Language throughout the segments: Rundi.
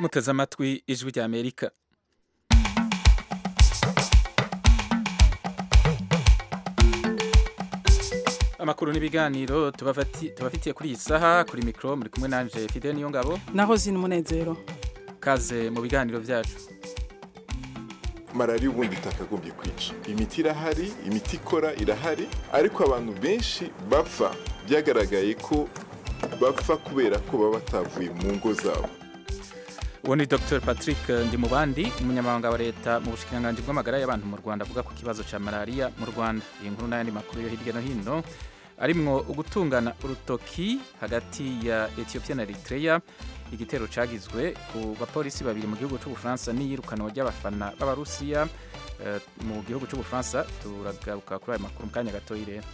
muteze amatwi ijwi rya amerika amakuru n'ibiganiro tubafati- tubafitiye kuri iyi saha kuri mikoro muri kumwe nanje fide niyo ngabo naho zina umunezero kaze mu biganiro byacu malariya ubundi itakagombye kwica imiti irahari imiti ikora irahari ariko abantu benshi bapfa byagaragaye ko bapfa kubera ko baba batavuye mu ngo zabo uwo ni dr patrick ndimubandi umunyamabanga wa leta mu bushikiranganji bw'amagara y'abantu mu rwanda avuga ku kibazo cya malariya mu rwanda iyi nkuru n'ayandi makuru yo hirya no hino arimwo ugutungana urutoki hagati ya ethiopia na eritrea igitero cagizwe ku bapolisi babiri mu gihugu c'ubufaransa n'iyirukanwa ry'abafana b'abarusiya eh, mu gihugu c'ubufaransa turagaruka kuri ayo makuru mu kanya gatoyi rero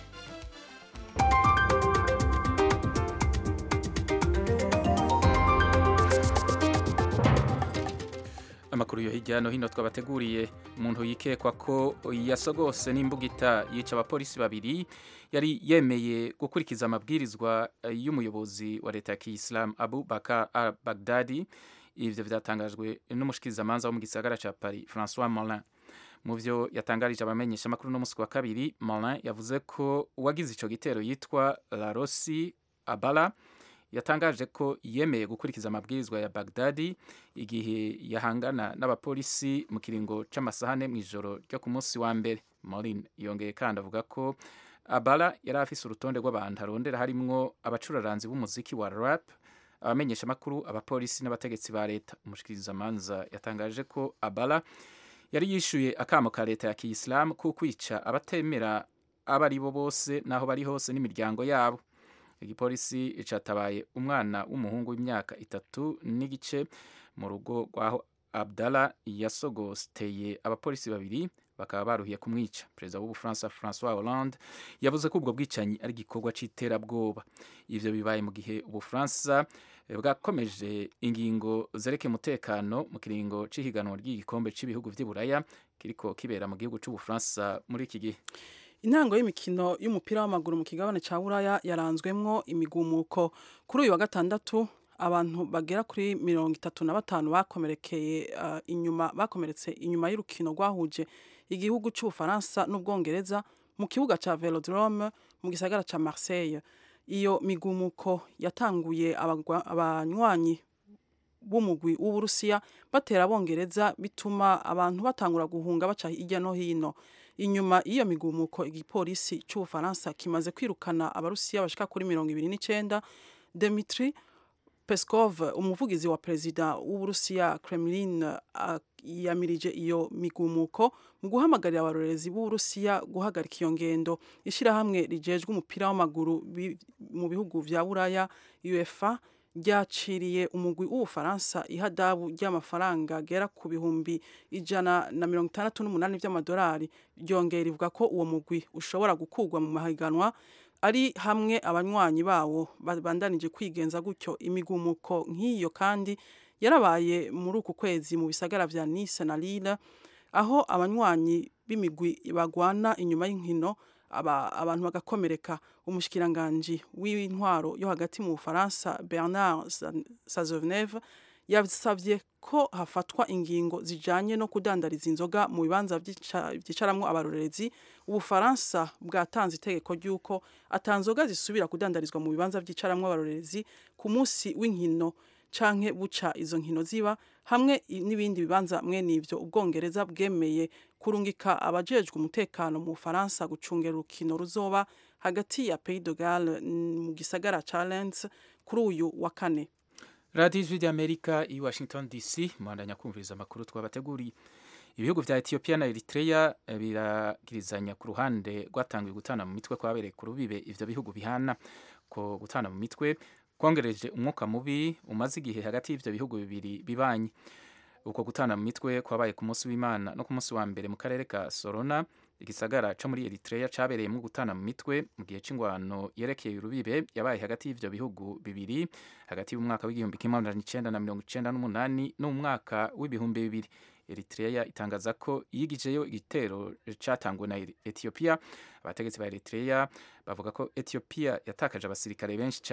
amakuru yo hirya no hino twabateguriye umuntu yikekwa ko yasogose n'imbugita yica abapolisi babiri yari yemeye gukurikiza amabwirizwa eh, y'umuyobozi wa leta ya kiyisilamu abu bakar al bagdadi ivyo vyatangajwe n'umushikirizamanza wo mu gisagara ca paris francois molin mu vyo yatangarije abamenyesha amakuru no musi wa kabiri molin yavuze ko uwagize ico gitero yitwa larosi abala yatangaje ko yemeye gukurikiza amabwirizwa ya Baghdadi igihe yahangana n'abapolisi mu kiringo c'amasahane mu ijoro ryo ku munsi wa mbere Morin yongeye kandi avuga ko Abala yari afise urutonde rw'abantu arondera harimwo abacuraranzi b'umuziki wa rap abamenyesha amakuru abapolisi n'abategetsi ba leta umushikirizamanza yatangaje ko Abala yari yishuye akamo ka leta ya kiyisilamu ko kwica abatemera abo ari bo bose n'aho bari hose n'imiryango yabo igipolisi catabaye umwana w'umuhungu w'imyaka itatu n'igice mu rugo rwaho abdallah yasogosteye abapolisi babiri bakaba baruhiye kumwica perezida w'ubufaransa francois hollande yavuze ko ubwo bwicanyi ari igikorwa c'iterabwoba ivyo bibaye mu gihe ubufaransa eh, bwakomeje ingingo zerekeye umutekano mu kiringo c'ihiganwa ry'igikombe c'ibihugu vy'i buraya kiriko kibera mu gihugu c'ubufaransa muri iki gihe intango y'imikino y'umupira w'amaguru mu kigabane ca buraya yaranzwemwo imigumuko kuri uyu wa gatandatu abantu bagera kuri mirongo itatu na batanu bakomerekeye uh, inyuma bakomeretse inyuma y'urukino rwahuje igihugu c'ubufaransa n'ubwongereza mu kibuga ca velodrome mu gisagara ca marseille iyo migumuko yatanguye abagwa- abanywanyi b'umugwi w'uburusiya batera abongereza bituma abantu batangura guhunga baca hirya no hino inyuma y'iyo migumuko igipolisi c'ubufaransa kimaze kwirukana abarusiya bashika kuri mirongo ibiri n'icenda Dmitry Peskov umuvugizi wa perezida w'uburusiya Kremlin uh, yamirije iyo migumuko mu guhamagarira abarorerezi b'uburusiya guhagarika iyo ngendo ishirahamwe rijejwe umupira w'amaguru bi- mu bihugu vya buraya UEFA ryaciriye umugwi w'ubufaransa ihadabu ry'amafaranga agera ku bihumbi ijana na mirongo itandatu n'umunani vy'amadolari ryongera rivuga ko uwo mugwi ushobora gukurwa mu mahiganwa ari hamwe abanywanyi bawo babandanije kwigenza gutyo imigumuko nk'iyo kandi yarabaye muri uku kwezi mu bisagara vya Nice na Lille aho abanywanyi b'imigwi bagwana inyuma y'inkino aba, abantu bagakomereka umushikiranganji w'intwaro yo hagati mu Bufaransa Bernard Sa- Cazeneuve yasavye ko hafatwa ingingo zijanye no kudandariza inzoga mu bibanza vyica- vyicaramwo abarorerezi ubufaransa bwatanze itegeko ry'uko atanzoga zisubira kudandarizwa mu bibanza vyicaramwo abarorerezi ku munsi w'inkino canke buca izo nkino ziba hamwe i- n'ibindi bibanza mwene ivyo ubwongereza bwemeye kurungika abajejwe umutekano mu Bufaransa gucungera urukino ruzoba hagati ya Pays de Galles n- mu gisagara ca Lens kuri uyu wa kane radiyo ijwi ry'amerika i washington dc muhandanya kumviriza amakuru twabateguriye ibihugu vya etiyopiya na eritrea eh, biragirizanya ku ruhande rwatangiye gutana mu mitwe kwabereye ku rubibe ivyo bihugu bihana ko gutana mu mitwe kwongereje umwuka mubi umaze igihe hagati y'ivyo bihugu bibiri bibanye uko gutana mu mitwe kwabaye ku munsi w'imana no ku munsi wa mbere mu karere ka sorona igisagara co muri eritrea cabereyemwo gutana mu mitwe mu gihe c'ingwano yerekeye urubibe yabaye hagati y'ivyo bihugu bibiri hagati y'umwaka w'igihumbi kimwe amajana icenda na mirongo icenda n'umunani n'umwaka w'ibihumbi bibiri eritrea itangaza ko yigijeyo igitero catanguwe na ethiopia abategetsi ba eritrea bavuga ko ethiopia yatakaje abasirikare benshi cyane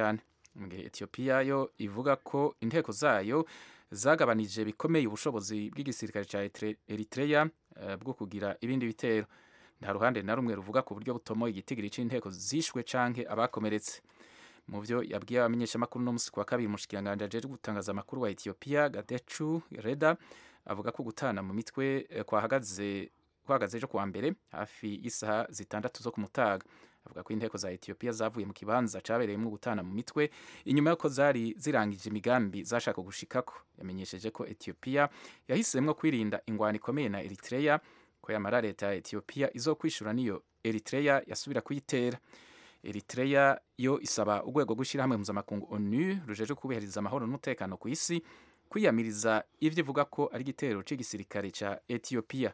mu gihe etiyopiya yo ivuga ko inteko zayo zagabanije bikomeye ubushobozi bw'igisirikare cya eritrea uh, bwo kugira ibindi bitero nta ruhande na rumwe ruvuga ku buryo butomoye igitigiri c'inteko zishwe canke abakomeretse mu byo yabwiye abamenyeshamakuru no musi kwa kabiri umushikiranganji ajejwe gutangaza amakuru wa etiyopiya gadecu reda avuga ko gutana mu mitwe kwahagaze kwahagaze ejo kuwa mbere hafi y'isaha zitandatu zo ku mutaga avuga ko inteko za etiyopiya zavuye mu kibanza cabereyemo gutana mu mitwe inyuma y'uko zari zirangije imigambi zashaka gushikako yamenyesheje ko etiyopiya yahisemwo kwirinda ingwano ikomeye na eritrea ko yamara leta ya etiyopiya izokwishura niyo eritrea yasubira kuyitera eritrea yo isaba urwego rw'ishyirahamwe mpuzamakungu onu rujeje kubahiriza amahoro n'umutekano ku isi kwiyamiriza ivyo ivuga ko ari igitero c'igisirikare ca etiyopiya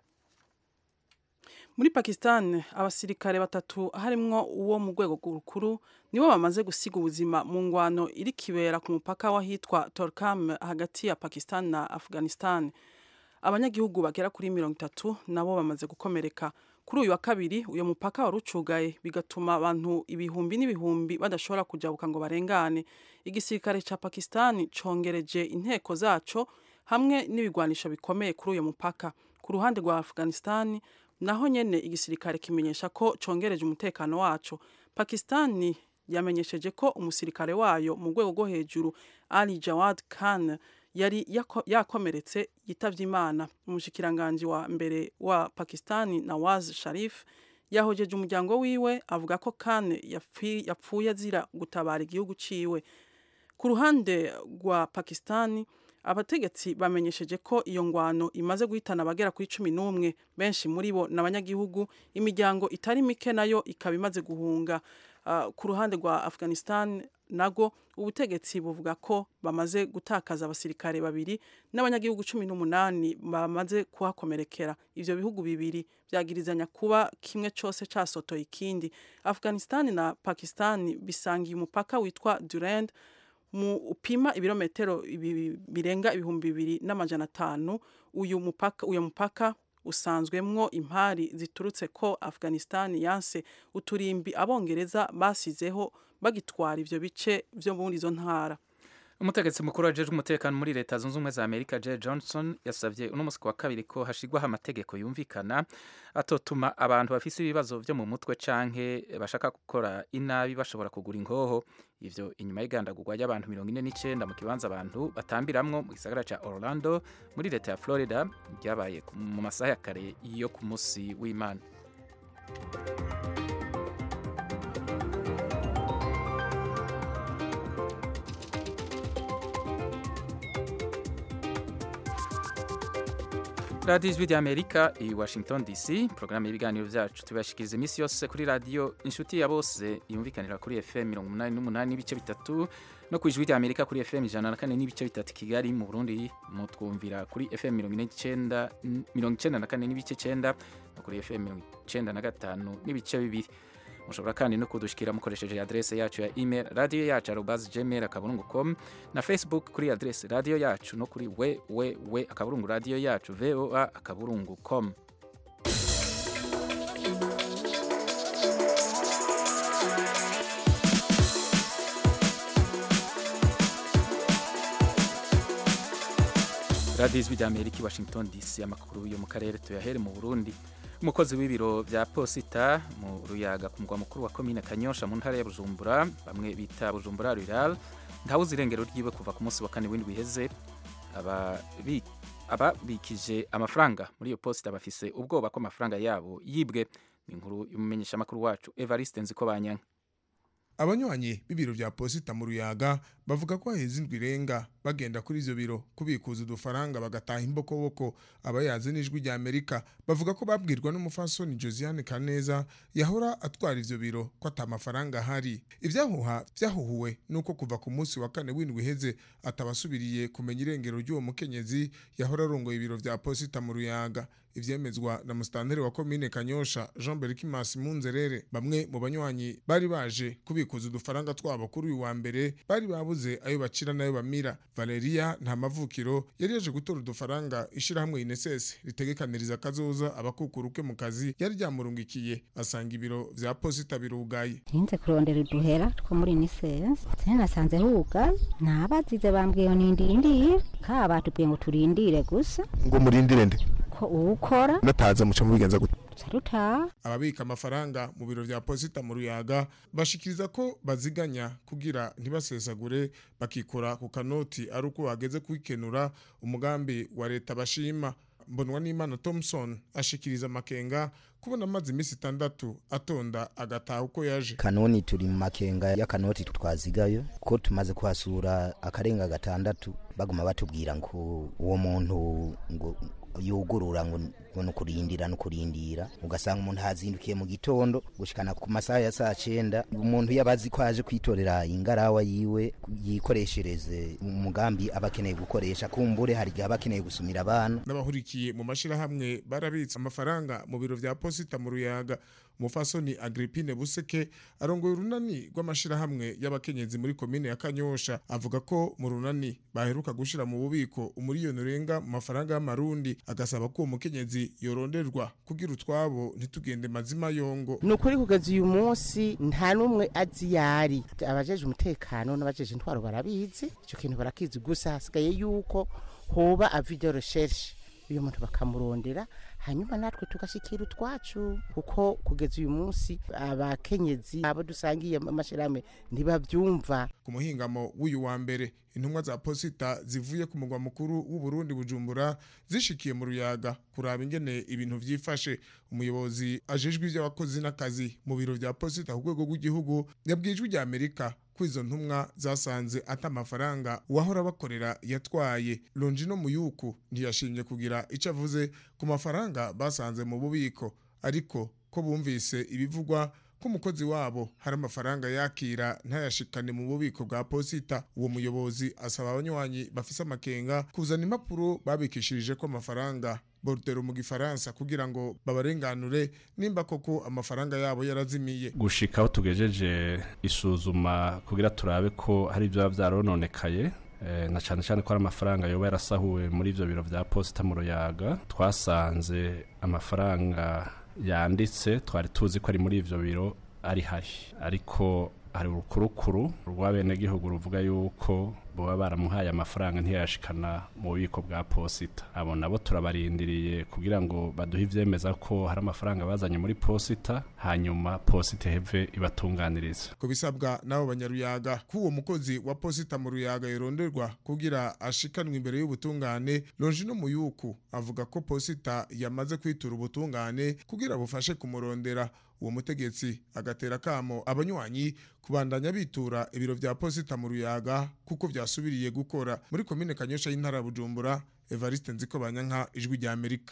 muri pakistan abasirikare batatu harimwo uwo mu rwego rukuru nibo bamaze gusiga ubuzima mu ngwano iri kibera ku mupaka w'ahitwa torkam hagati ya pakistan na afghanistan abanyagihugu bagera kuri mirongo itatu nabo bamaze gukomereka kuri uyu wa kabiri uyu mupaka wari ucugaye bigatuma abantu ibihumbi n'ibihumbi badashobora kujabuka ngo barengane igisirikare ca pakistan congereje inteko zaco hamwe n'ibigwanisho bikomeye kuri uyu mupaka ku ruhande rwa afghanistan naho nyene igisirikare kimenyesha ko congereje umutekano waco pakistani yamenyesheje ko umusirikare wayo mu rwego rwo hejuru ali jawad khan yari yakomeretse yitavye imana umushikiranganji wa mbere wa pakistani nawaz sharif yahojeje umuryango wiwe avuga ko khan yapfuye azira gutabara igihugu ciwe ku ruhande rwa pakistani abategetsi bamenyesheje ko iyo ngwano imaze guhitana abagera kuri cumi n'umwe benshi muri bo ni abanyagihugu imiryango itari mike nayo ikaba imaze guhunga uh, ku ruhande rwa afghanistan nago ubutegetsi buvuga ko bamaze gutakaza abasirikare babiri n'abanyagihugu cumi n'umunani bamaze kuhakomerekera ivyo bihugu bibiri vyagirizanya kuba kimwe cose casotoye ikindi afghanistan na pakistan bisangiye umupaka witwa durand mu upima ibirometero birenga ibihumbi bibiri n'amajana atanu uyu mupaka uyu mupaka usanzwemwo impari ziturutse ko Afghanistan yanse uturimbi abongereza basizeho bagitwara ivyo bice vyo muri izo ntara umutegetsi mukuru wajejwe umutekano muri leta zunze ubumwe za amerika Jay johnson yasabye uno musi wa kabiri ko hashigwaho amategeko yumvikana atotuma abantu bafise ibibazo vyo mu mutwe canke bashaka gukora inabi bashobora kugura ingoho ivyo inyuma y'igandagurwa ry'abantu mirongo ine n'icenda mu kibanza abantu batambiramwo mu gisagara ca orlando muri leta ya florida ryabaye mu masaha ya kare yo ku musi w'imana radiyo ijwi ry'amerika i washington dc porogaramu y'ibiganiro byacu tubashikiriza iminsi yose kuri radiyo inshuti ya bose yumvikanira kuri fm mirongo umunani n'umunani n'ibice bitatu no ku ijwi ry'amerika kuri fm ijana na kane n'ibice bitatu kigali mu burundi mutwumvira kuri fm mirongo icenda na kane n'ibice icenda no kuri fm mirongo icenda na gatanu n'ibice bibiri mushobora kandi no kudushikira mukoresheje adrese yacu ya email radio yacu arobas gmail akaburungu com na facebook kuri adrese radio yacu no kuri we we we akaburungu radio yacu voa akaburungu com radiyo ijwi rya amerika i washington dc amakuru yo mu karere tuyahere mu burundi umukozi w'ibiro bya posita mu ruyaga ku mugwa mukuru wa komine kanyosha mu ntara ya bujumbura bamwe bita bujumbura rural ntawuzi irengero ryiwe kuva ku munsi wa kane w'indwi iheze ababikije amafaranga muri iyo posita bafise ubwoba ko amafaranga yabo yibwe ni inkuru y'umumenyeshamakuru wacu evariste nziko banyanka abanywanyi b'ibiro vya posita mu ruyaga bavuga ko haheze indwi irenga bagenda kuri ivyo biro kubikuza udufaranga bagataha imbokoboko abayazi n'ijwi rya amerika bavuga ko babwirwa n'umufasoni josiane kaneza yahora atwara ivyo biro ko ata mafaranga ahari ivyahuha vyahuhuwe nuko kuva ku munsi wa kane w'indwi iheze atabasubiriye kumenya irengero ry'uwo mukenyezi yahora arongoye ibiro vya posita mu ruyaga ivyemezwa na musitanteri wa komine kanyosha jean berkimas munzerere bamwe mu banywanyi bari baje kubikuza udufaranga twabo kuri uyu wa mbere bari babuze barabuze ayo bacira n'ayo bamira valeria nta mavukiro yari yaje gutora udufaranga ishirahamwe inesesi ritegekaniriza akazoza abakukuruke mu kazi yari ryamurungikiye asanga ibiro vya posita birugaye ntinze kurondera uduhera two muri nisense sene nasanze hugaye nabazize bambwiye ngo nindindire kaba batubwiye ngo turindire gusa ngo murindire nde ko uwukora nataza muca mubigenza gute carutaha ababika amafaranga mu biro vya posita mu ruyaga bashikiriza ko baziganya kugira ntibasesagure bakikora ku kanoti ari uko bageze kwikenura umugambi wa leta bashima mbonwa n'imana thompson ashikiriza amakenga kubona amaze iminsi itandatu atonda agataha uko yaje kanoni turi mu makenga y'akanoti twazigayo ko tumaze kuhasura akarenga gatandatu baguma batubwira ngo uwo muntu ngo yugurura ngo ngo ni ukurindira ni ukurindira ugasanga umuntu hazindukiye mu gitondo gushikana ku masaha ya saa cenda umuntu yabazi ko aje kwitorera ingarawa yiwe yikoreshereze umugambi aba akeneye gukoresha kumbure hari igihe aba akeneye gusumira abana n'abahurikiye mu mashirahamwe barabitse amafaranga mu biro vya posita mu ruyaga umufasoni agripine buseke arongoye urunani rw'amashirahamwe y'abakenyezi muri komine ya kanyosha avuga ko mu runani baheruka gushira mu bubiko umuriyoni urenga mu mafaranga y'amarundi agasaba ko uwo mukenyezi yoronderwa kugira utwabo ntitugende mazima yongo ni ukuri kugeza uyu munsi nta n'umwe azi yari abajeje umutekano n'abajeje intwaro barabizi icyo kintu barakizi gusa hasigaye yuko hoba avido recherche uyu muntu bakamurondera hanyuma natwe tugashikira utwacu kuko kugeza uyu munsi abakenyezi abo dusangiye amashirahamwe ntibabyumva ku muhingamo w'uyu wa mbere intumwa za posita zivuye ku mugwa mukuru w'u Burundi bujumbura zishikiye mu ruyaga kuraba ingene ibintu vyifashe umuyobozi ajejwe ivy'abakozi n'akazi mu biro vya posita ku rwego rw'igihugu yabwijwe rya amerika ko izo ntumwa zasanze ata amafaranga uwahora bakorera yatwaye longino muyuku ntiyashimye kugira icyo avuze ku mafaranga basanze mu bubiko ariko ko bumvise ibivugwa ko umukozi wabo hari amafaranga yakira ntayashikane mu bubiko bwa posita uwo muyobozi asaba abanywanyi bafise amakenga kuzana impapuro babikishirije ko amafaranga borudero mu gifaransa kugira ngo babarenganure nimba koko amafaranga yabo yarazimiye gushika aho tugejeje isuzuma kugira turabe ko hari ibyo biba byarononekaye eh, na cyane cyane ko ari amafaranga yoba yarasahuwe muri ivyo biro vya posita mu ruyaga twasanze amafaranga yanditse twari tuzi ko ari muri ivyo biro ari hari ariko hari urukurukuru rw'abenegihugu ruvuga yuko baba baramuhaye amafaranga ntiyashikana mu bubiko bwa posita abo nabo turabarindiriye kugira ngo baduhe ivyemeza ko hari amafaranga bazanye muri posita hanyuma posita heve ibatunganiriza ku bisabwa n'abo banyaruyaga ko uwo mukozi wa posita mu ruyaga yoronderwa kugira ashikanwe imbere y'ubutungane longino muyuku avuga ko posita yamaze kwitura ubutungane kugira bufashe kumurondera uwo mutegetsi agatera kamo abanywanyi kubandanya bitura ibiro vya posita mu ruyaga kuko vyasubiriye gukora muri komine kanyosha y'intara ya bujumbura evariste nziko banyanka ijwi rya amerika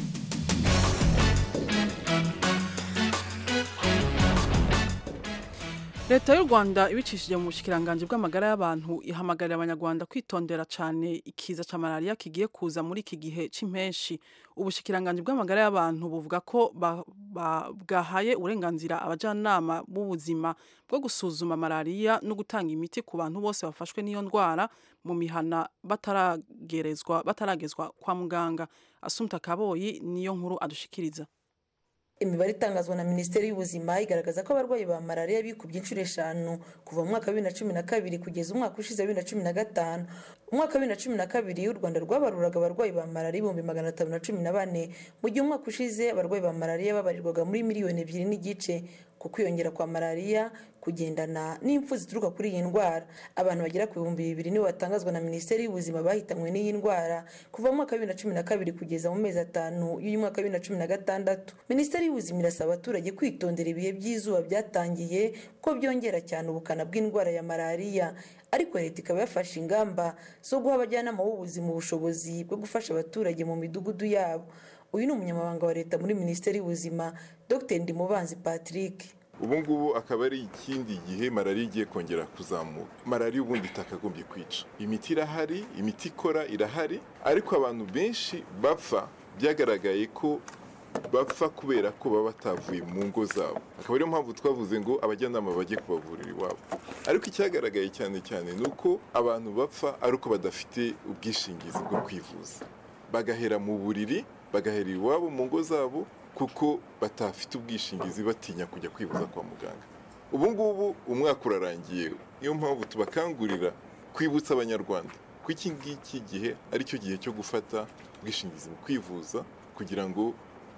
leta y'u rwanda ibicishije mu bushikiranganje bw'amagara y'abantu ihamagarira abanyarwanda kwitondera cyane ikiza cya malariya kigiye kuza muri iki gihe cy'impenshi ubushikiranganje bw'amagara y'abantu buvuga ko ba- ba- bwahaye uburenganzira abajyanama b'ubuzima bwo gusuzuma malariya no gutanga imiti ku bantu bose bafashwe n'iyo ndwara mu mihana bataragerezwa bataragezwa kwa muganga asumta kaboyi niyo nkuru adushikiriza imibare itangazwa na minisiteri y'ubuzima igaragaza ko abarwayi ba malariya bikubye inshuro eshanu kuva mu mwaka wa bibiri na cumi na kabiri kugeza umwaka ushize wa bibiri na cumi na gatanu umwaka wa bibiri na cumi na kabiri u rwanda rwabaruraga abarwayi ba malariya ibihumbi magana atanu na cumi na bane mu gihe umwaka ushize abarwayi ba malariya babarirwaga muri miliyoni ebyiri n'igice ku kwiyongera kwa malariya kugendana n'impfu zituruka kuri iyi ndwara abantu bagera ku bihumbi bibiri nibo batangazwa na minisiteri y'ubuzima bahitanywe n'iyi ndwara kuva mu mwaka wa bibiri na cumi na kabiri kugeza mu mezi atanu y'uyu mwaka wa bibiri na cumi na gatandatu minisiteri y'ubuzima irasaba abaturage kwitondera ibihe by'izuba byatangiye kuko byongera cyane ubukana bw'indwara ya malariya ariko leta ikaba yafashe ingamba zo guha abajyanama b'ubuzima ubushobozi bwo gufasha abaturage mu midugudu yabo uyu ni umunyamabanga wa leta muri minisiteri y'ubuzima dr ndimubanzi patrick ubu ngubu akaba ari ikindi gihe malariya igiye kongera kuzamuka malariya ubundi itakagombye kwica imiti irahari imiti ikora irahari ariko abantu benshi bapfa byagaragaye ko bapfa kubera ko baba batavuye mu ngo zabo akaba ariyo mpamvu twavuze ngo abajyanama bajye kubavurira iwabo ariko icyagaragaye cyane cyane ni uko abantu bapfa ari uko badafite ubwishingizi bwo kwivuza bagahera mu buriri bagahera iwabo mu ngo zabo kuko batafite ubwishingizi batinya kujya kwivuza kwa muganga ubu ngubu umwaka urarangiye niyo mpamvu tubakangurira kwibutsa abanyarwanda ko iki ngiki gihe ari cyo gihe cyo gufata ubwishingizi mu kwivuza kugira ngo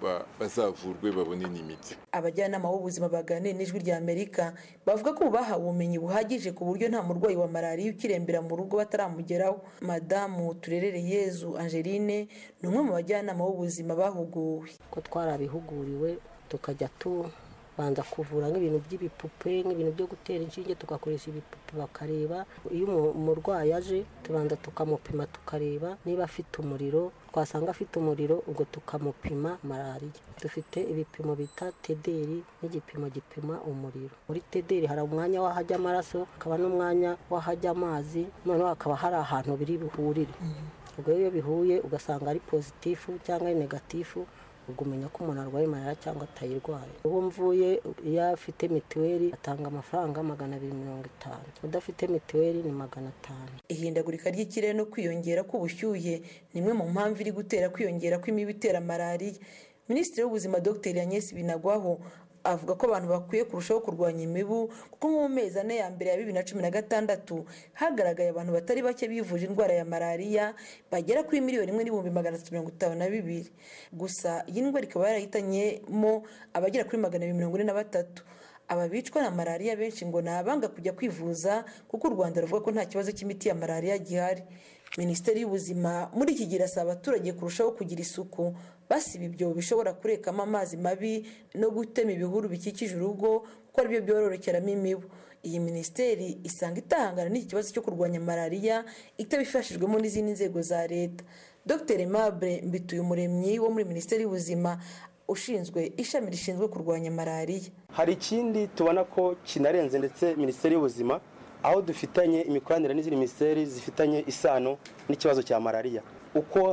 bazavurwe babone n'imiti abajyanama b'ubuzima baganiriye n'ijwi rya amerika bavuga ko bahawe ubumenyi buhagije ku buryo nta murwayi wa malariya ukirembera mu rugo bataramugeraho madamu turerere yezu angeline ni umwe mu bajyanama b'ubuzima bahuguwe ko twarabihuguriwe tukajya tubanza kuvura nk'ibintu by'ibipupe nk'ibintu byo gutera inshinge tugakoresha ibipupe bakareba iyo umurwayi aje tubanza tukamupima tukareba niba afite umuriro twasanga afite umuriro ubwo tukamupima malariya dufite ibipimo bita tederi n'igipimo gipima umuriro muri tederi hari umwanya w'ahajya amaraso hakaba n'umwanya w'ahajya amazi noneho hakaba hari ahantu biri buhurire ubwo iyo bihuye ugasanga ari pozitifu cyangwa ari negatifu ubwo umenya ko umuntu arwaye malariya cyangwa atayirwaye uwo mvuye iyo afite mituweli atanga amafaranga magana abiri mirongo itanu udafite mituweli ni magana atanu ihindagurika ry'ikirere no kwiyongera k'ubushyuhe ni imwe mu mpamvu iri gutera kwiyongera kw'imibu itera malariya minisitiri w'ubuzima dr agnes binagwaho avuga ko abantu bakwiye kurushaho kurwanya imibu kuko nko mu mezi ane ya mbere ya bibiri na cumi na gatandatu hagaragaye abantu batari bake bivuje indwara ya malariya bagera kuri miliyoni imwe n'ibihumbi magana atatu mirongo itanu na bibiri gusa iyi ndwara ikaba yarahitanyemo abagera kuri magana abiri mirongo ine na batatu aba bicwa na malariya benshi ngo ni abanga kujya kwivuza kuko u rwanda ruvuga ko nta kibazo cy'imiti ya malariya gihari minisiteri y'ubuzima muri iki gihe irasaba abaturage kurushaho kugira isuku basiba ibyobo bishobora kurekamo amazi mabi no gutema ibihuru bikikije urugo kuko aribyo byororokeramo imibu iyi minisiteri isanga itahangana n'iki kibazo cyo kurwanya malariya itabifashijwemo n'izindi nzego za leta dr mabure mbituye umuremyi wo muri minisiteri y'ubuzima ushinzwe ishami rishinzwe kurwanya malariya hari ikindi tubona ko kinarenze ndetse minisiteri y'ubuzima aho dufitanye imikoranire n'izindi minisiteri zifitanye isano n'ikibazo cya malariya uko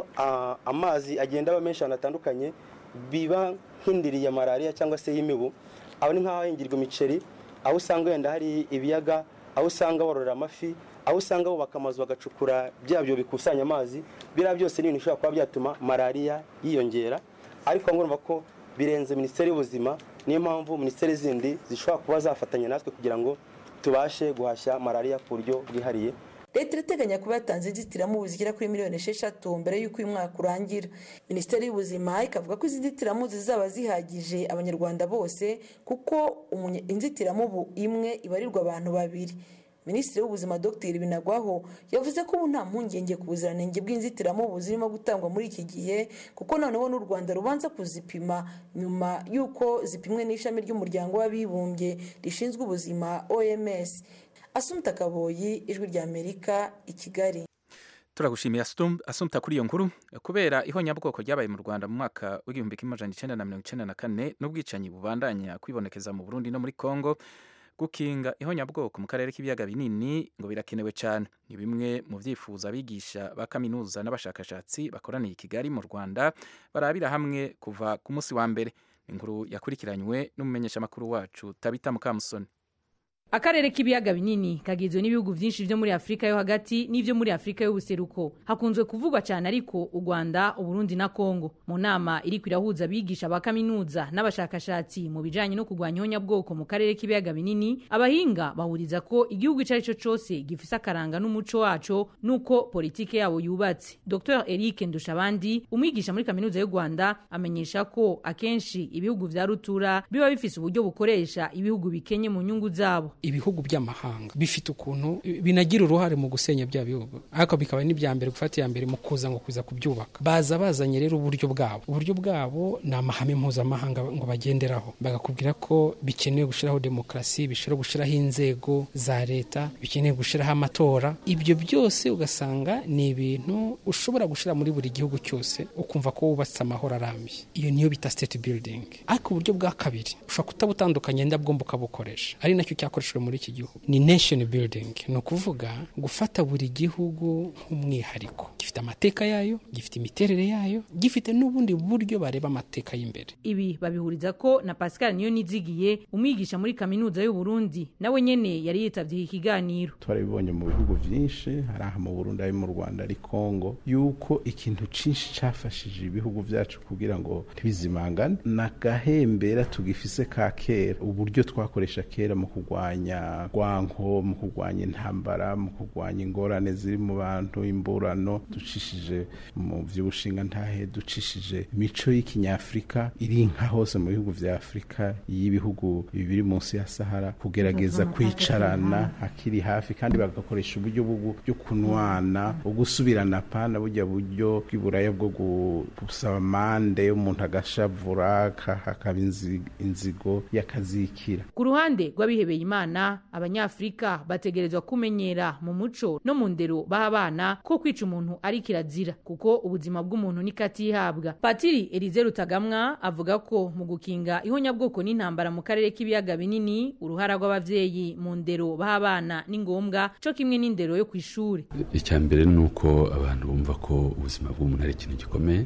amazi agenda aba menshi ahantu hatandukanye biba nk'indiriye malariya cyangwa se y'imibu aho ni nk'aho hahingirwa imiceri aho usanga wenda hari ibiyaga aho usanga bororera amafi aho usanga bubaka amazu bagacukura byabyo bikusanya amazi biriya byose ni ibintu bishobora kuba byatuma malariya yiyongera ariko ngomba ko birenze minisiteri y'ubuzima niyo mpamvu minisiteri zindi zishobora kuba zafatanya natwe kugira ngo tubashe guhashya malariya ku buryo bwihariye leta irateganya kuba yatanze inzitiramubu zigera kuri miliyoni esheshatu mbere y'uko uyu mwaka urangira minisiteri y'ubuzima ikavuga ko izi nzitiramubu zizaba zihagije abanyarwanda bose kuko inzitiramubu imwe ibarirwa abantu babiri minisitiri w'ubuzima dr binagwaho yavuze ko ubu nta mpungenge ku buziranenge bw'inzitiramubu zirimo gutangwa muri iki gihe kuko noneho n'u rwanda rubanza kuzipima nyuma y'uko zipimwe n'ishami ry'umuryango w'abibumbye rishinzwe ubuzima oms asumta kaboyi ijwi rya amerika i kigali turagushimiye asumta kuri iyo nkuru kubera ihonyabwoko ryabaye mu rwanda mu mwaka w'igihumbi kimwe amajana icyenda na mirongo icyenda na kane n'ubwicanyi bubandanya kwibonekeza mu burundi no muri congo gukinga ihonyabwoko mu karere k'ibiyaga binini ngo birakenewe cyane ni bimwe mu byifuzo abigisha ba kaminuza n'abashakashatsi bakoraniye i kigali mu rwanda barabira hamwe kuva ku munsi wa mbere inkuru yakurikiranywe n'umumenyeshamakuru wacu tabita mukamusoni akarere k'ibiyaga binini kagizwe n'ibihugu byinshi byo muri afurika yo hagati n'ibyo muri afurika y'ubuseruko hakunzwe kuvugwa cyane ariko u rwanda uburundi na kongo mu nama iri irahuza abigisha ba kaminuza n'abashakashatsi mu bijyanye no kurwanya ihonyabwoko mu karere k'ibiyaga binini abahinga bahuriza ko igihugu icyo ari cyo cyose gifise akaranga n'umuco waco n'uko politike yabo yubatse dr eric ndushabandi umwigisha muri kaminuza y'u rwanda amenyesha ko akenshi ibihugu vya rutura biba bifise uburyo bukoresha ibihugu bikenye mu nyungu zabo ibihugu by'amahanga bifite ukuntu binagira uruhare mu gusenya bya bihugu ariko bikaba n'ibya mbere gufata iya mbere mu kuza ngo kuza kubyubaka baza bazanye rero uburyo bwabo uburyo bwabo ni amahame mpuzamahanga ngo bagenderaho bagakubwira ko bikenewe gushyiraho demokarasi bishobora gushyiraho inzego za leta bikeneye gushyiraho amatora ibyo byose ugasanga ni ibintu ushobora gushyira muri buri gihugu cyose ukumva ko wubatse amahoro arambye iyo niyo bita state building ariko uburyo bwa kabiri ushobora kutabutandukanya ndabwo ukabukoresha ari nacyo cyakoresha amashuri muri iki gihugu ni nation building ni ukuvuga gufata buri gihugu nk'umwihariko gifite amateka yayo gifite imiterere yayo gifite n'ubundi buryo bareba amateka y'imbere ibi babihuriza ko na Pascal niyo nizigiye umwigisha muri kaminuza y'u Burundi nawe nyene yari yitavye iki kiganiro twarabibonye mu bihugu byinshi hari aha mu Burundi ari mu Rwanda ari Kongo yuko ikintu cinshi cafashije ibihugu byacu kugira ngo ntibizimangane n'agahembera tugifise ka kera uburyo twakoresha kera mu kurwanya rwanko mu kurwanya intambara mu kurwanya ingorane ziri mu bantu imburano ducishije mu vy'ubushinga ntahe ducishije imico y'ikinyafrika iri nka hose mu bihugu vya Afrika y'ibihugu biri munsi ya Sahara kugerageza kwicarana akiri hafi kandi bagakoresha uburyo bwo kunwana ugusubirana pana burya buryo bw'iburaya bwo gusaba mande umuntu agashavura hakaba inzigo yakazikira ku ruhande rw'abihebeye imana abanyafrika bategerezwa kumenyera mu muco no mu ndero baha abana ko kwica umuntu ari kirazira kuko ubuzima bw'umuntu ni katihabwa patiri Elize Rutagamwa avuga ko mu gukinga ihonyabwoko n'intambara mu karere k'ibiyaga binini uruhara rw'abavyeyi mu ndero baha abana ni ngombwa co kimwe n'indero yo kw'ishuri icya mbere ni uko abantu bumva ko ubuzima bw'umuntu ari ikintu gikomeye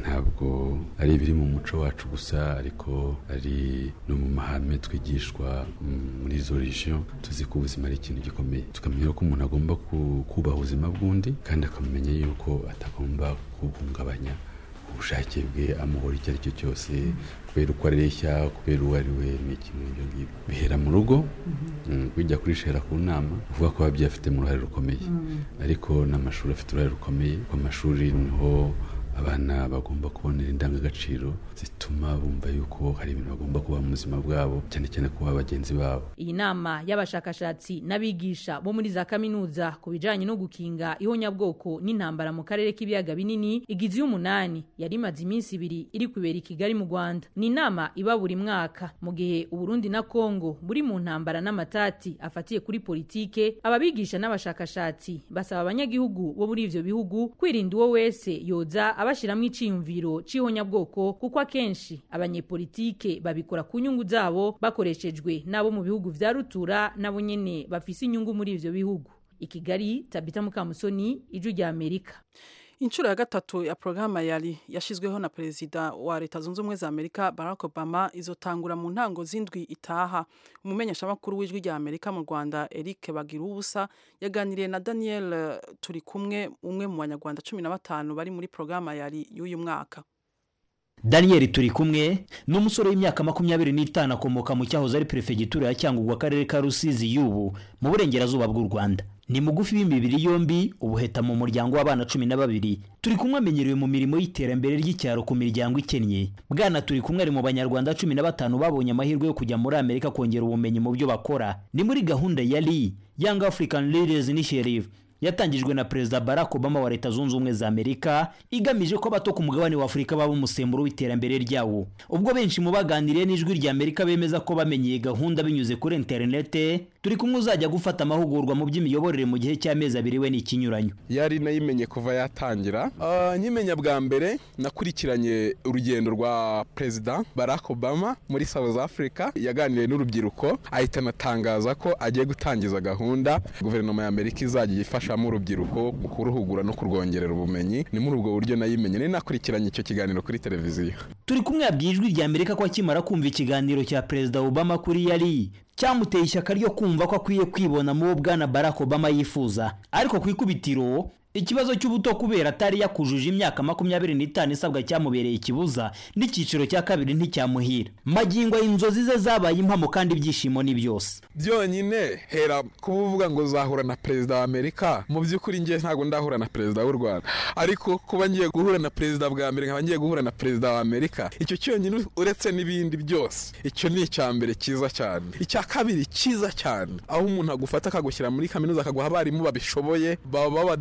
ntabwo ari ibiri mu muco wacu gusa ariko ari no mu mahame twigishwa muri izo region tuzi ko ubuzima ari ikintu gikomeye tukamenya ko umuntu agomba kubaha ubuzima bw'undi kandi akamenya yuko atagomba kubuhungabanya ubushake bwe amuhora icyo ari cyo cyose kubera uko areshya kubera uwo ari we ni ikintu ibyo ngibyo bihera mu rugo bijya kurishera ku nama uvuga ko ababyeyi afitemo uruhare rukomeye ariko n'amashuri afite uruhare rukomeye ku amashuri niho abana bagomba kubonera indangagaciro zituma bumva yuko hari ibintu bagomba kuba mu buzima bwabo cyane cyane kuba bagenzi babo iyi nama y'abashakashatsi n'abigisha bo muri za kaminuza ku bijanye no gukinga ihonyabwoko n'intambara mu karere k'ibiyaga binini igize y'umunani yari imaze iminsi ibiri iri kubera i kigali mu rwanda ni inama iba buri mwaka mu gihe uburundi na kongo buri mu ntambara n'amatati afatiye kuri politike ababigisha n'abashakashatsi basaba abanyagihugu bo muri ivyo bihugu kwirinda uwo wese yoza abashiramo iciyumviro c'ihonyabwoko kuko akenshi abanyepolitike babikora ku nyungu zabo bakoreshejwe n'abo mu bihugu vya rutura nabo nyene bafise inyungu muri ivyo bihugu i kigali tabita mukamusoni ijwi rya amerika inshuro ya gatatu ya porogaramu yari yashyizweho na perezida wa leta zunze ubumwe za amerika barack obama izotangura mu ntango z'indwi itaha umumenyeshamakuru w'ijwi rya amerika mu rwanda eric bagira ubusa yaganiriye na daniel turi kumwe umwe mu banyarwanda cumi na batanu bari muri porogaramu yari y'uyu mwaka daniel turi kumwe ni umusore w'imyaka makumyabiri n'itanu akomoka mu cyahoze ari perefegitura ya cyangugu akarere ka rusizi y'ubu mu burengerazuba bw'u rwanda ni mugufi w'imibiri yombi ubuheta mu muryango w'abana cumi na babiri turi kumwe amenyerewe mu mirimo y'iterambere ry'icyaro ku miryango ikennye bwana turi kumwe ari mu banyarwanda cumi na batanu babonye amahirwe yo kujya muri amerika kongera ubumenyi mu byo bakora ni muri gahunda ya ri young african leaders initiative yatangijwe na perezida barack obama wa leta zunze ubumwe za amerika igamije ko abato ku mugabane wa afurika baba umusemburo w'iterambere ryawo ubwo benshi mu baganiriye n'ijwi rya amerika bemeza ko bamenyeye gahunda binyuze kuri interinete turi kumwe uzajya gufata amahugurwa mu by'imiyoborere mu gihe cy'amezi abiri we n'ikinyuranyo yari nayimenye kuva yatangira nkimenya bwa mbere nakurikiranye urugendo rwa perezida barack obama muri south africa yaganiriye n'urubyiruko ahita anatangaza ko agiye gutangiza gahunda guverinoma ya amerika izajya ifashamo urubyiruko mu kuruhugura no kurwongerera ubumenyi ni muri ubwo buryo nayimenye nari nakurikiranye icyo kiganiro kuri televiziyo turi kumwe yabwiye ijwi rya amerika ko akimara kumva ikiganiro cya perezida obama kuri yari cyamuteye ishyaka ryo kumva ko akwiye kwibona mu bo bwana barack obama yifuza ariko ku ikubitiro ikibazo cy'ubuto kubera atari yakujuje imyaka makumyabiri n'itanu isabwa cyamubereye ikibuza n'icyiciro cya kabiri nticyamuhira magingo inzozi ze zabaye impamo kandi ibyishimo ni byose byonyine hera kuba uvuga ngo zahura na perezida wa amerika mu by'ukuri ngiye ntabwo ndahura na perezida w'u rwanda ariko kuba ngiye guhura na perezida bwa mbere nkaba ngiye guhura na perezida wa amerika icyo cyonyine uretse n'ibindi byose icyo ni icya mbere cyiza cyane icya kabiri cyiza cyane aho umuntu agufata akagushyira muri kaminuza akaguha abarimu babishoboye baba b'abadogiteri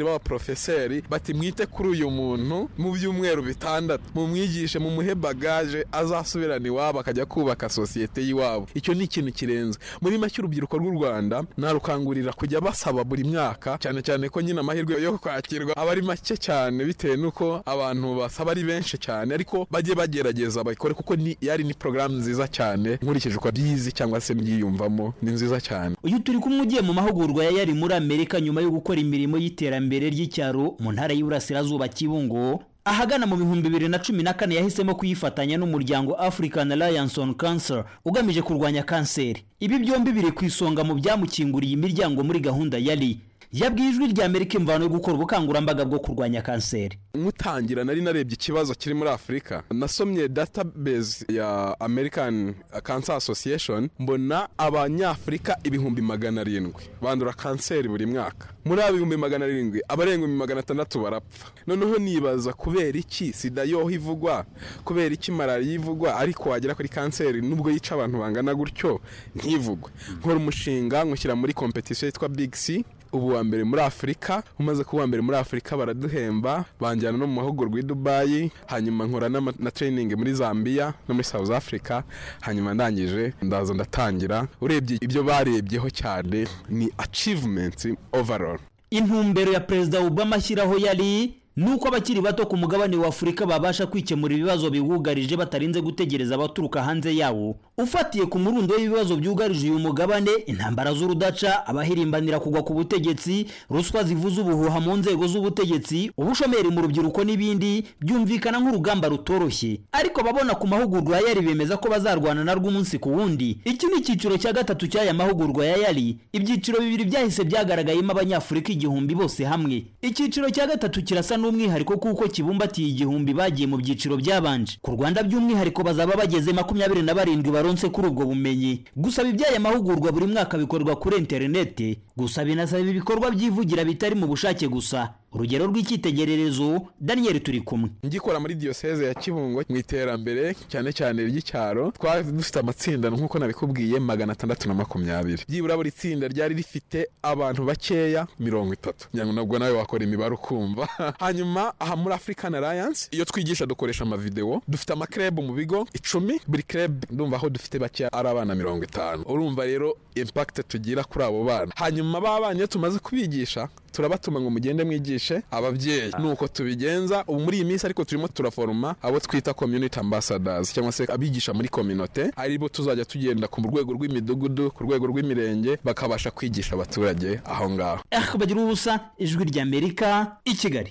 b'abaprofeseri bati mwite kuri uyu muntu mu byumweru bitandatu mumwigishe mumuhe bagaje azasubirana iwabo akajya kubaka sosiyete y'iwabo icyo ni ikintu kirenze muri make urubyiruko rw'u rwanda narukangurira kujya basaba buri mwaka cyane cyane ko nyine amahirwe yo kwakirwa aba ari make cyane bitewe n'uko abantu basaba ari benshi cyane ariko bajye bagerageza babikore kuko ni yari ni porogaramu nziza cyane nkurikije uko byizi cyangwa se mbyiyumvamo ni nziza cyane uyu turi kumwe ugiye mu mahugurwa ya yari muri amerika nyuma yo gukora imirimo y'iterambere ry'icyaro mu ntara y'uburasirazuba kibungo ahagana mu bihumbi bibiri na cumi na kane yahisemo kuyifatanya n'umuryango african alliance on cancer ugamije kurwanya kanseri ibi byombi biri ku isonga mu byamukinguriye imiryango muri gahunda yari yabwiye ijwi rya amerika imvano yo gukora ubukangurambaga bwo kurwanya kanseri nkutangira nari narebye ikibazo kiri muri afurika nasomye database ya american cancer association mbona abanyafurika ibihumbi magana arindwi bandura kanseri buri mwaka muri abo ibihumbi magana arindwi abarenga ibihumbi magana atandatu barapfa noneho nibaza kubera iki sida yoho ivugwa kubera iki malariya ivugwa ariko wagera kuri kanseri nubwo yica abantu bangana gutyo ntivugwe nkora umushinga nkushyira muri kompetisiyo yitwa big c ubu wa mbere muri afurika umaze kuba uwa mbere muri afurika baraduhemba banjyana no mu mahugurwa i dubayi hanyuma nkora n'ama- na training muri zambia no muri south africa hanyuma ndangije ndaza ndatangira urebye ibyo barebyeho cyane ni achievements overall intumbero ya perezida obama ashyiraho yari nuko abakiri bato ku mugabane wa afurika babasha kwikemura ibibazo biwugarije batarinze gutegereza abaturuka hanze yawo ufatiye ku murundo w'ibibazo byugarije uyu mugabane intambara z'urudaca abahirimbanira kugwa ku butegetsi ruswa zivuza ubuhuha mu nzego z'ubutegetsi ubushomeri mu rubyiruko n'ibindi byumvikana nk'urugamba rutoroshye ariko ababona ku mahugurwa ya yari bemeza ko bazarwana narwo umunsi ku wundi iki ni icyiciro cya gatatu cy'aya mahugurwa ya yari ibyiciro bibiri byahise byagaragayemo abanyafurika igihumbi bose hamwe icyiciro cya gatatu kirasa n'umwihariko kuko kibumbatiye igihumbi bagiye mu byiciro byabanje ku rwanda by'umwihariko bazaba bageze makumyabiri na barindwi baronse kuri ubwo bumenyi gusaba iby'aya mahugurwa buri mwaka bikorwa kuri interinete gusa binasaba ibikorwa byivugira bitari mu bushake gusa urugero rw'icyitegererezo daniel turi kumwe ngikora muri diyoseze ya kibungo mu iterambere cyane cyane ry'icyaro twari dufite amatsinda nk'uko nabikubwiye magana atandatu na makumyabiri byibura buri tsinda ryari rifite abantu bakeya mirongo itatu ngira ngo nabwo nawe wakora imibare ukumva hanyuma aha muri african alliance iyo twigisha dukoresha amavidewo dufite amakreb mu bigo icumi buri kreb ndumva aho dufite bakeya ari abana mirongo itanu urumva rero impact tugira kuri abo bana hanyuma ba bana iyo tumaze kubigisha turabatuma ngo mugende mwigishe ababyeyi nuko tubigenza ubu muri iyi minsi ariko turimo turaforoma abo twita community ambassadors cyangwa se abigisha muri kominote aribo tuzajya tugenda ku rwego rw'imidugudu ku rwego rw'imirenge bakabasha kwigisha abaturage aho ngaho ah bagira ubusa ijwi ry'amerika i kigali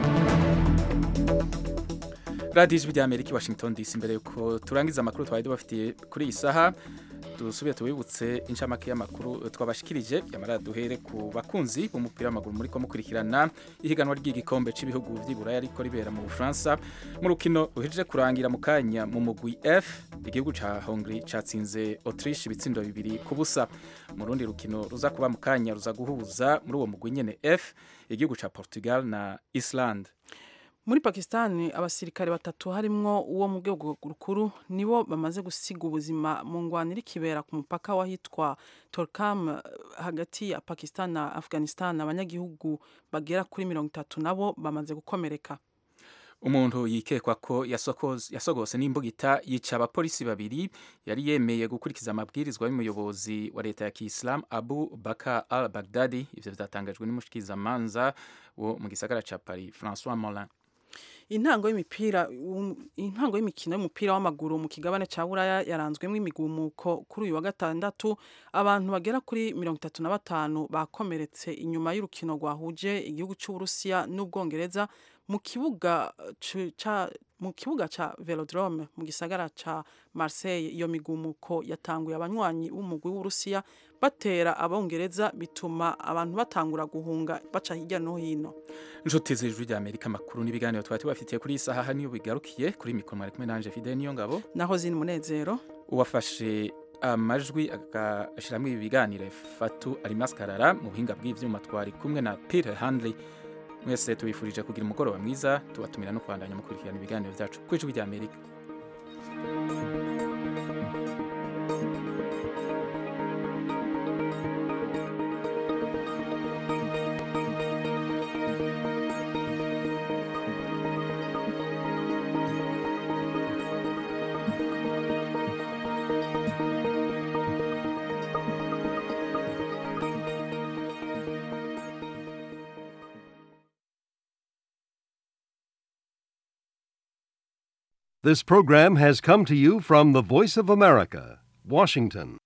radiyo ijwi ry'amerika i washington dc mbere yuko turangiza amakuru twari tubafitiye kuri iyi saha dusubiye tubibutse inshamake y'amakuru twabashikirije yamara duhere ku bakunzi b'umupira w'amaguru muri ko mukurikirana ihiganwa ry'igikombe cy'ibihugu by'iburayi ariko ribera mu bufaransa mu rukino ruhejeje kurangira mu kanya mu mugwi f igihugu cya hongri cyatsinze autriche ibitsindo bibiri ku busa mu rundi rukino ruza kuba mu kanya ruza guhuza muri uwo mugwi nyine f igihugu cya portugal na islande muri pakisitani abasirikare batatu harimwo uwo mu rwego rukuru nibo bamaze gusiga ubuzima mu ngwano iri kibera ku mupaka w'ahitwa torkam hagati ya pakisitani na afghanistan abanyagihugu bagera kuri mirongo itatu nabo bamaze gukomereka umuntu yikekwa ko yasogose n'imbugita yica abapolisi babiri yari yemeye gukurikiza amabwirizwa y'umuyobozi wa leta ya kiyisilamu abu baka al bagdadi ivyo vyatangajwe n'umushikizamanza wo mu gisagara ca paris francois molin intango y'imipira intango y'imikino y'umupira w'amaguru mu kigabane cya buraya yaranzwemo imigumuko kuri uyu wa gatandatu abantu bagera kuri mirongo itatu na batanu bakomeretse inyuma y'urukino rwahuje igihugu cy'uburusiya n'ubwongereza mu kibuga ca mu kibuga ca velodrome mu gisagara ca Marseille iyo migumuko yatanguye abanywanyi b'umugwi w'Urusiya batera abongereza bituma abantu batangura guhunga baca hirya no hino inshuti z'ijwi rya Amerika amakuru n'ibiganiro twari tubafitiye kuri iyi saha niyo bigarukiye kuri mikoro mwari kumwe nanje Fidel niyo ngabo naho zini munezero uwafashe amajwi agashyiramo ibi biganiro fatu arimaskarara mu buhinga bw'ivyuma twari kumwe na Peter Handley mwese tubifurije kugira umugoroba mwiza tubatumira no kubandanya mukurikirana ibiganiro byacu ku ijwi rya Amerika This program has come to you from the Voice of America, Washington.